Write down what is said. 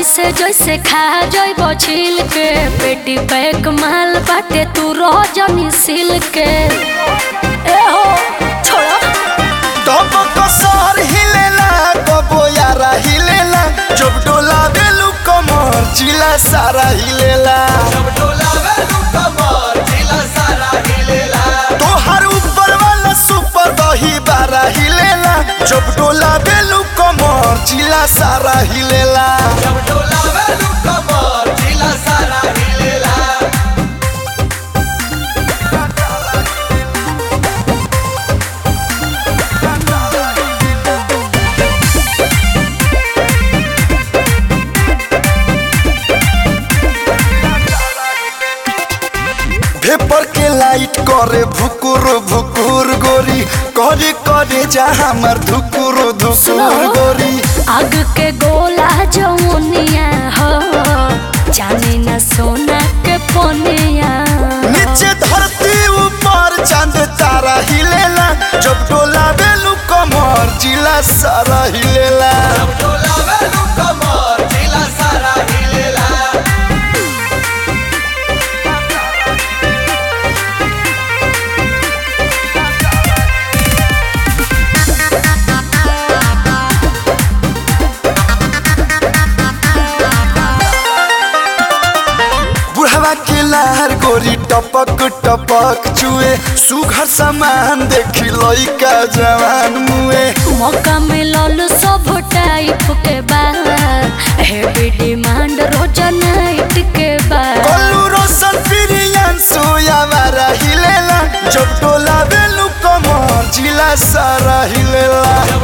ऐसे जैसे खा जइब छिल के पेटी पैक माल बाटे तू रजनी सिल के ए हो छोड़ो तब कसर हिलेला कबो यारा हिलेला जब डोला बेलू कमर जिला सारा हिलेला तोहर ऊपर वाला सुपर दही बारा हिलेला जब डोला बेलू कमर जिला सारा हिलेला भेपर के लाइट करे भुकुर भुकुर गोरी करे करे जा हमर धुकुर धुकुर गोरी आग के गोला जमुनिया हो जाने न सोना के पोनिया नीचे धरती ऊपर चांद तारा हिलेला जब डोला बेलू कमर जिला सारा हिलेला बुढ़वा के लहर गोरी टपक टपक चुए सुघर सामान देखी लइका जवान मुए मौका मिलल सब टाइप के बा हेवी डिमांड रोज नाइट के बा कोलू रोशन प्रियन सोयावारा हिलेला जब डोला बेलू कमर जिला सारा हिलेला